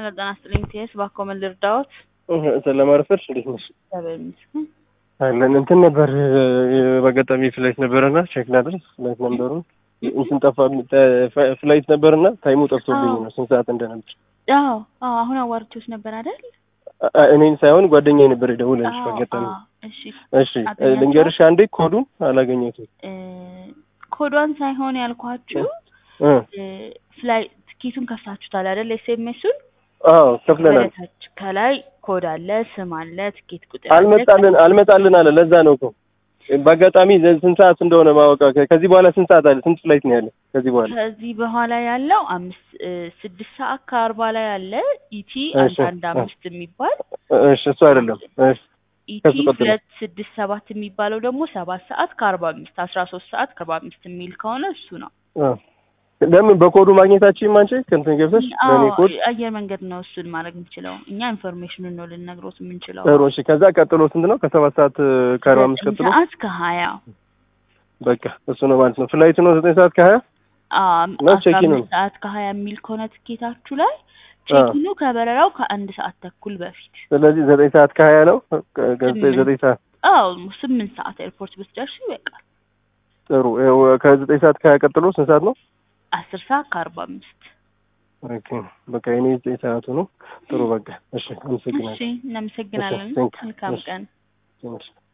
ሄሎ ጤና ይስጥልኝ ቲኤስ ባኮ ምን ልርዳዎት? ስለማረፈድሽ እንዴት ነሽ? እግዚአብሔር ይመስገን። አለን እንትን ነበር በአጋጣሚ ፍላይት ነበረና ቼክ ላድርግ ፍላይት ነምበሩን እንትን ጠፋ ፍላይት ነበርና ታይሙ ጠፍቶብኝ ነው ስንት ሰዓት እንደነበር አዎ አዎ አሁን አዋርቼዎች ነበር አይደል? እኔን ሳይሆን ጓደኛዬ ነበር የደውለልሽ አዎ፣ በአጋጣሚ አዎ፣ እሺ እሺ ልንገርሽ አንዴ ኮዱን አላገኘሁትም እ ኮዷን ሳይሆን ያልኳችሁ እ እ ፍላይ ትኬቱን ከፍታችሁታል አይደል? ኤስኤምኤሱን አዎ ከፍለናል በታች ከላይ ኮድ አለ፣ ስም አለ፣ ትኬት ቁጥር አለ። አልመጣልን አልመጣልን አለ ለዛ ነው እኮ በአጋጣሚ ስንት ሰዓት እንደሆነ ማወቅ ከዚህ በኋላ ስንት ሰዓት አለ ስንት ፍላይት ነው ያለ ከዚህ በኋላ ከዚህ በኋላ ያለው አምስት እ ስድስት ሰዓት ከአርባ ላይ አለ ኢቲ እሺ፣ አንድ አንድ አምስት የሚባል እሺ እሱ አይደለም እሺ ኢቲ ከሱ ቀጥሎ። ሁለት ስድስት ሰባት የሚባለው ደግሞ ሰባት ሰዓት ከአርባ አምስት አስራ ሶስት ሰዓት ከአርባ አምስት የሚል ከሆነ እሱ ነው። አ ለምን በኮዱ ማግኘታችን አንቺ ከእንትን ገብተሽ በእኔ አዎ ኮድ አየር መንገድ ነው እሱን ማድረግ የምችለው እኛ ኢንፎርሜሽኑን ነው ልነግሮት የምንችለው። ጥሩ እሺ ከዛ ቀጥሎ ስንት ነው ከሰባት ሰዓት ከአርባ አምስት ዘጠኝ ቀጥሎ ሰዓት ከሀያ በቃ እሱ ነው ማለት ነው ፍላይቱ ነው ዘጠኝ ሰዓት ከሀያ ነው አስራ ቼኪኑ? አምስት ሰዓት ከሀያ የሚል ከሆነ ትኬታችሁ ላይ ቼኪኑ ከበረራው ከአንድ ሰዓት ተኩል በፊት ስለዚህ ዘጠኝ ሰዓት ከሀያ ነው ከ- ስምንት። ዘጠኝ ሰዓት አዎ ስምንት ሰዓት ኤርፖርት ብትደርሱ ይበቃል። ጥሩ ይኸው ከዘጠኝ ሰዓት ከሀያ ቀጥሎ ስንት ሰዓት ነው አስር ሰዓት ከአርባ አምስት ኦኬ በቃ የኔ ዘጠኝ ሰዓቱ ነው ጥሩ በቃ እሺ አመሰግናለሁ እሺ እናመሰግናለን። እሺ፣ ቴንክ ዩ። መልካም እሺ። ቀን። ቴንክ ዩ።